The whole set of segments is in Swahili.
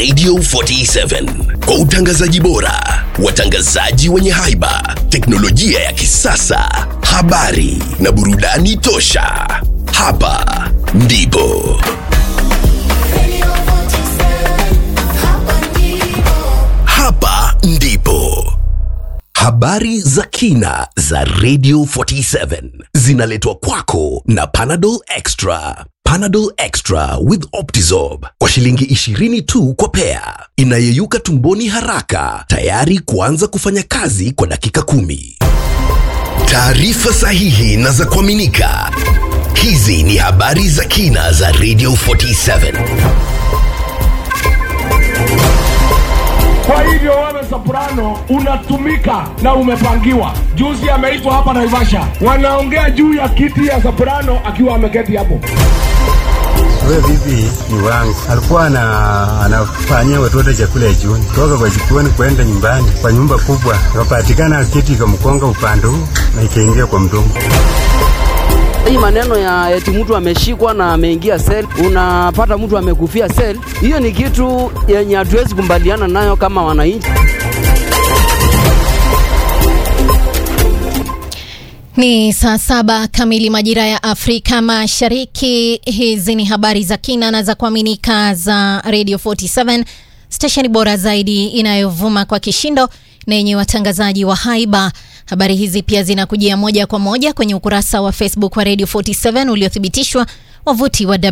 Radio 47 kwa utangazaji bora, watangazaji wenye haiba, teknolojia ya kisasa, habari na burudani tosha. Hapa ndipo hapa ndipo habari za kina za Radio 47 zinaletwa kwako na Panadol Extra. Panadol Extra with Optizorb kwa shilingi 20 tu kwa pea, inayeyuka tumboni haraka, tayari kuanza kufanya kazi kwa dakika kumi. Taarifa sahihi na za kuaminika. Hizi ni habari za kina za Radio 47. Kwa hivyo wewe soprano unatumika na umepangiwa. Juzi ameitwa hapa Naivasha, wanaongea juu ya kiti ya soprano akiwa ameketi hapo. Huyo bibi ni wangu, alikuwa ana, anafanyia watoto chakula ya jioni, toka kwa jikoni kwenda nyumbani kwa nyumba kubwa, ikapatikana kiti ikamkonga upande huu na ikaingia kwa mdomo. Hii maneno ya eti mtu ameshikwa na ameingia sel, unapata mtu amekufia sel, hiyo ni kitu yenye hatuwezi kumbaliana nayo kama wananchi. Ni saa saba kamili majira ya Afrika Mashariki. Hizi ni habari za kina na za kuaminika za Radio 47, stesheni bora zaidi inayovuma kwa kishindo na yenye watangazaji wa haiba. Habari hizi pia zinakujia moja kwa moja kwenye ukurasa wa Facebook wa Radio 47 uliothibitishwa, wavuti wa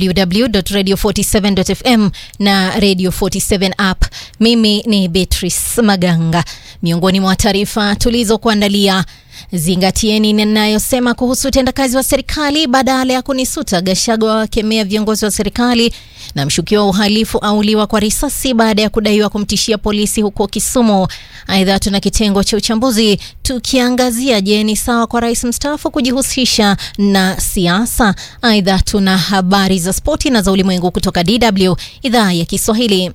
www.radio47.fm na Radio 47 app. Mimi ni Beatrice Maganga. Miongoni mwa taarifa tulizokuandalia Zingatieni ninayosema kuhusu utendakazi wa serikali badala ya kunisuta. Gachagua wakemea viongozi wa serikali, na mshukiwa wa uhalifu auliwa kwa risasi baada ya kudaiwa kumtishia polisi huko Kisumu. Aidha, tuna kitengo cha uchambuzi tukiangazia, je, ni sawa kwa rais mstaafu kujihusisha na siasa? Aidha, tuna habari za spoti na za ulimwengu kutoka DW idhaa ya Kiswahili.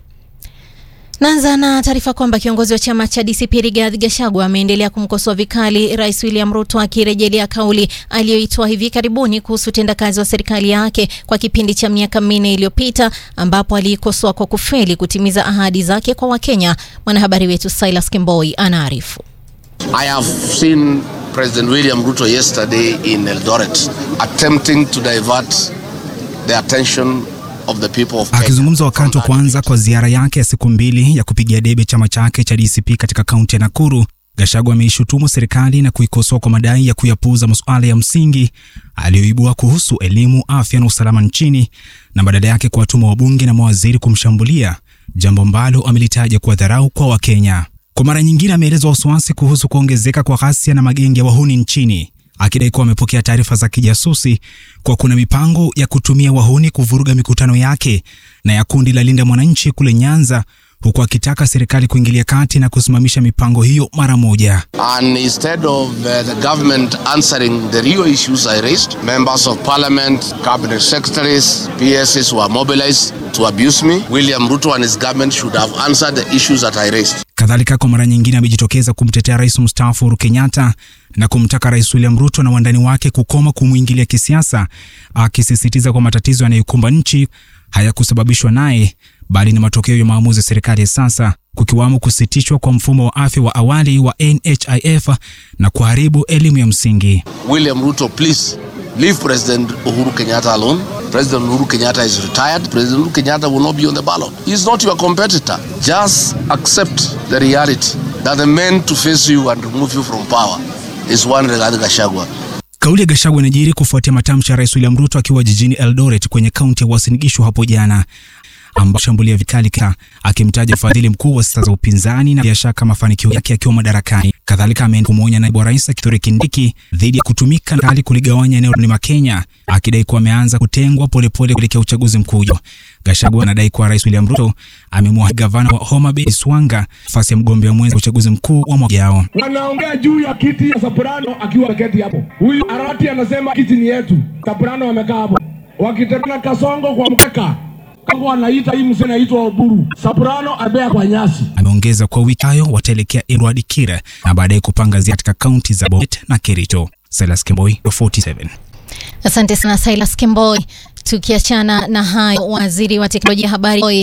Naanza na taarifa kwamba kiongozi wa chama cha DCP Rigathi Gachagua ameendelea kumkosoa vikali Rais William Ruto akirejelea kauli aliyoitoa hivi karibuni kuhusu utendakazi wa serikali yake kwa kipindi cha miaka minne iliyopita, ambapo aliikosoa kwa kufeli kutimiza ahadi zake kwa Wakenya. Mwanahabari wetu Silas Kimboi anaarifu. I have seen President William Ruto yesterday in Eldoret attempting to divert the attention of the people of Kenya. Akizungumza wakati wa kwanza kwa ziara yake ya siku mbili ya kupigia debe chama chake cha DCP katika kaunti ya Nakuru, Gachagua ameishutumu serikali na kuikosoa kwa madai ya kuyapuuza masuala ya msingi aliyoibua kuhusu elimu, afya na usalama nchini na badala yake kuwatuma wabunge na mawaziri kumshambulia, jambo ambalo amelitaja kuwa dharau kwa Wakenya. Kwa mara nyingine ameeleza wasiwasi kuhusu kuongezeka kwa ghasia na magenge ya wahuni nchini akidai kuwa amepokea taarifa za kijasusi kwa kuna mipango ya kutumia wahuni kuvuruga mikutano yake na ya kundi la Linda Mwananchi kule Nyanza, huku akitaka serikali kuingilia kati na kusimamisha mipango hiyo mara moja. And instead of uh, the government answering the real issues I raised, members of parliament, cabinet secretaries, PSs were mobilized to abuse me. William Ruto and his government should have answered the issues that I raised. Kadhalika, kwa mara nyingine amejitokeza kumtetea rais mstaafu Uhuru Kenyatta na kumtaka rais William Ruto na wandani wake kukoma kumwingilia kisiasa, akisisitiza kwa matatizo yanayokumba nchi hayakusababishwa naye bali ni matokeo ya maamuzi ya serikali ya sasa, kukiwamo kusitishwa kwa mfumo wa afya wa awali wa NHIF na kuharibu elimu ya msingi. William Ruto, please leave President Uhuru Kenyatta alone. President Uhuru Kenyatta is retired. President Uhuru Kenyatta will not be on the ballot. He is not your competitor. Just accept the reality that the man to face you and remove you from power is one Rigathi Gachagua. Kauli ya Gachagua inajiri kufuatia matamshi ya rais William Ruto akiwa jijini Eldoret kwenye kaunti ya Uasin Gishu hapo jana ambao shambulia vikali ka akimtaja mfadhili mkuu wa siasa za upinzani na bila shaka mafanikio yake akiwa madarakani. Kadhalika ameenda kumwonya naibu wa rais Kithure Kindiki dhidi ya kutumika kali kuligawanya eneo la Mlima Kenya, akidai kuwa ameanza kutengwa polepole kuelekea uchaguzi mkuu. Gachagua anadai kuwa rais William Ruto amemwahi gavana wa Homa Bay Iswanga nafasi ya mgombea mwenza wa uchaguzi mkuu wa mwaka ujao. Wanaongea juu ya kiti ya soprano akiwa ameketi hapo. Huyu Arati anasema kiti ni yetu, soprano amekaa hapo, wakitembea kasongo kwa mkeka Kongo anaita hii mzee anaitwa Oburu. Soprano abea kwa nyasi. Ameongeza kuwa wiki hayo wataelekea Edward Kira na baadaye kupanga ziara katika kaunti za Bomet na Kericho. Silas Kemboi, 47. Asante sana Silas Kimboi. Tukiachana na hayo, waziri wa teknolojia habari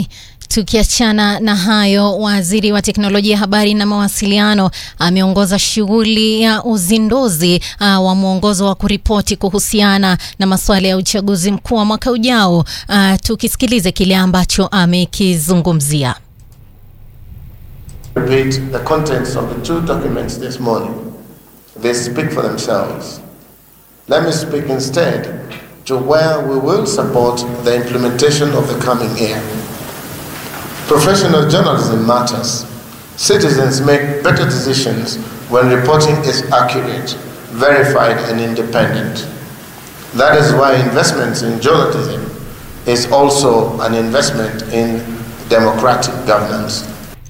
Tukiachana na hayo, waziri wa teknolojia, habari na mawasiliano ameongoza shughuli ya uzinduzi uh, wa mwongozo wa kuripoti kuhusiana na masuala ya uchaguzi mkuu wa mwaka ujao. Uh, tukisikilize kile ambacho amekizungumzia. repeat the contents of the two documents this morning. They speak for themselves. Let me speak instead to where we will support the implementation of the coming year. Professional journalism matters. Citizens make better decisions when reporting is accurate, verified, and independent. That is why investments in journalism is also an investment in democratic governance.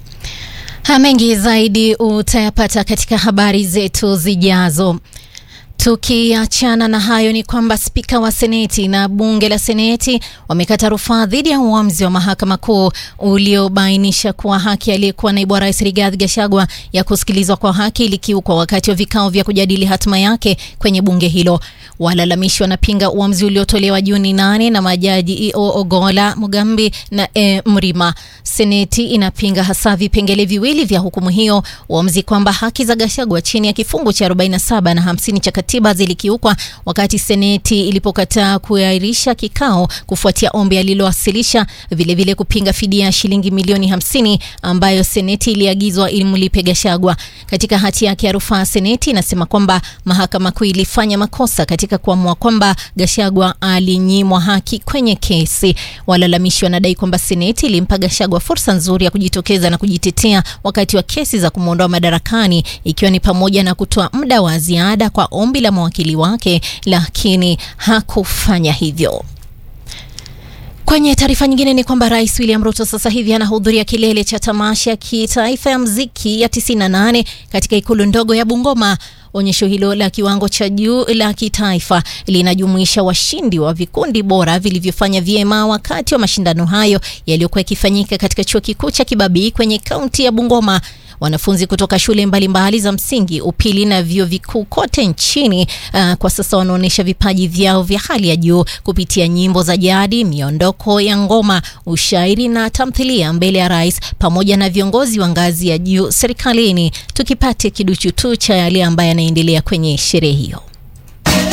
Mengi zaidi utayapata katika habari zetu zijazo. Tukiachana na hayo ni kwamba spika wa seneti na bunge la seneti wamekata rufaa dhidi ya uamuzi wa mahakama kuu uliobainisha kuwa haki aliyekuwa naibu wa rais Rigathi Gachagua ya kusikilizwa kwa haki ilikiukwa wakati wa vikao vya kujadili hatima yake kwenye bunge hilo. Walalamishi wanapinga uamuzi uliotolewa Juni nane na majaji E.O. Ogola, Mugambi na E. Mrima. Seneti inapinga hasa vipengele viwili vya hukumu hiyo, uamuzi kwamba haki za Gachagua chini ya kifungu cha 47 na 50 cha katiba zilikiukwa wakati seneti ilipokataa kuahirisha kikao kufuatia ombi alilowasilisha, vilevile kupinga fidia ya shilingi milioni 50 ambayo seneti iliagizwa ilimlipe Gachagua. Katika hati yake ya rufaa, seneti inasema kwamba mahakama kuu ilifanya makosa katika kuamua kwamba Gachagua alinyimwa haki kwenye kesi. Walalamishi wanadai kwamba seneti ilimpa Gachagua fursa nzuri ya kujitokeza na kujitetea wakati wa kesi za kumwondoa madarakani, ikiwa ni pamoja na kutoa muda wa ziada kwa ombi la mawakili wake, lakini hakufanya hivyo. Kwenye taarifa nyingine ni kwamba Rais William Ruto sasa hivi anahudhuria kilele cha tamasha ya kitaifa ya mziki ya 98 katika ikulu ndogo ya Bungoma. Onyesho hilo la kiwango cha juu la kitaifa linajumuisha washindi wa vikundi bora vilivyofanya vyema wakati wa mashindano hayo yaliyokuwa yakifanyika katika chuo kikuu cha Kibabii kwenye kaunti ya Bungoma. Wanafunzi kutoka shule mbalimbali mbali za msingi, upili na vyuo vikuu kote nchini uh, kwa sasa wanaonyesha vipaji vyao vya hali ya juu kupitia nyimbo za jadi, miondoko ya ngoma, ushairi na tamthilia mbele ya rais pamoja na viongozi wa ngazi ya juu serikalini. Tukipate kiduchu tu cha yale ambayo yanaendelea kwenye sherehe hiyo.